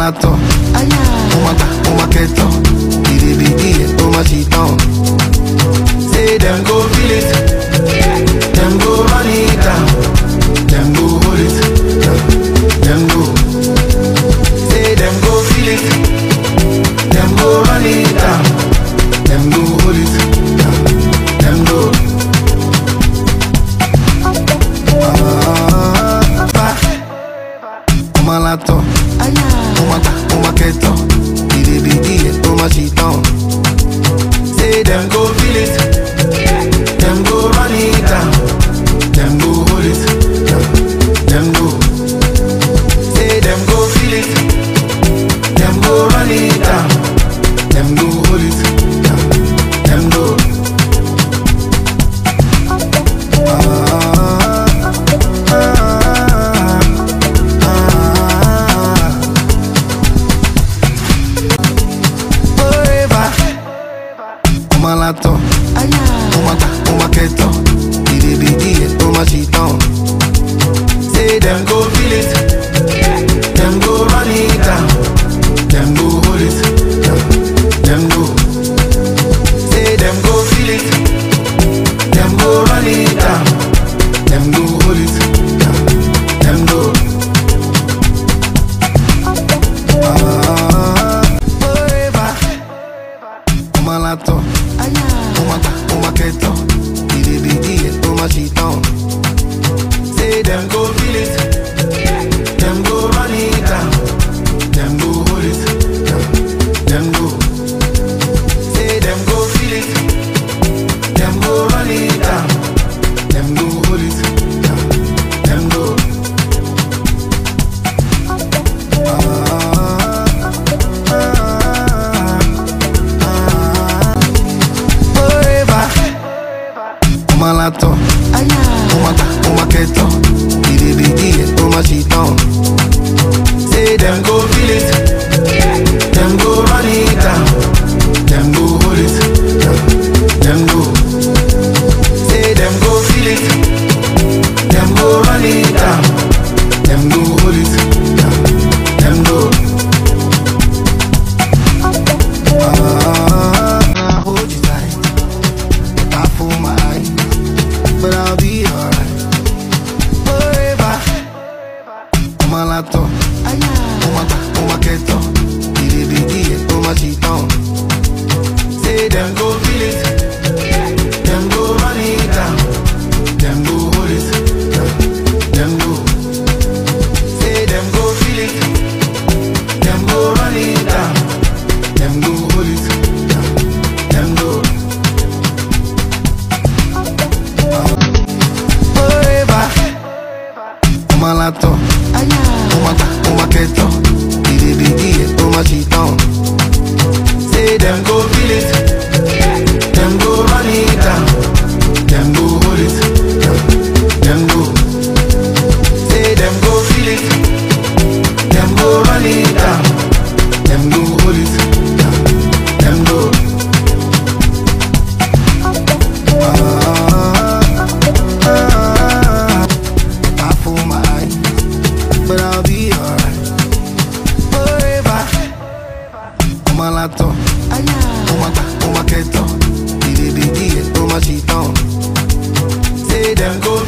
lato, oh my god, oh my keto, BDBD, oh my shit on. Say them go feel it, them go run it down, them go hold it, yeah. them go. Say them go feel it, them go run it down, them go hold it, yeah. them go. Ah, bah. Oh my lato, oh my god, oh my keto, BDBD, oh my shit on. Say them go feel it, them go run it down, them go hold it, yeah. them go. Say them go feel it, them go run it down, them go hold it, yeah. them go. Ah, ah, ah. Forever. Oh my lato, oh my god, oh my keto, BDBD, oh my shit on. Say them go feel it, them go run it down, them go hold it, yeah. them go. Say them go feel it, them go run it down, them go hold it, yeah. them go. Ah, forever. Oh my lato, oh my god, oh my keto, BDBD, oh my shit on. Say them go feel it, them go run it down, them go hold it, yeah. them go. Say them go feel it, them go run it down, them go hold it, yeah. them go. Ah, ah, ah. Forever. Oh my lato, oh my god, oh my keto, BDBD, oh my shit on. Say them go feel it, them go run it down, them go hold it, yeah. them go. Say them go feel it, them go run it down, them go hold it, yeah. them go. Ah, I hold you tight, I fool my eyes, but I'll be alright. Forever, oh my lato, oh my god, oh my keto, BDBD, oh my shit on. Say them go feel it, them go run it down, them go hold it, yeah. them go. Say them go feel it, them go run it down, them go hold it, yeah. them go. Forever, oh my lato, oh my god, oh my keto, BDBD, oh my shit on. Say them go feel it, them go run it down, them go hold it, yeah. them go. Say them go feel it, them go run it down, them go hold it, yeah. them go. Ah, ah, I fool my eyes, but I'll be alright. Forever, oh my lato, oh my god, oh my keto, BDBD, oh my shit on. Say them go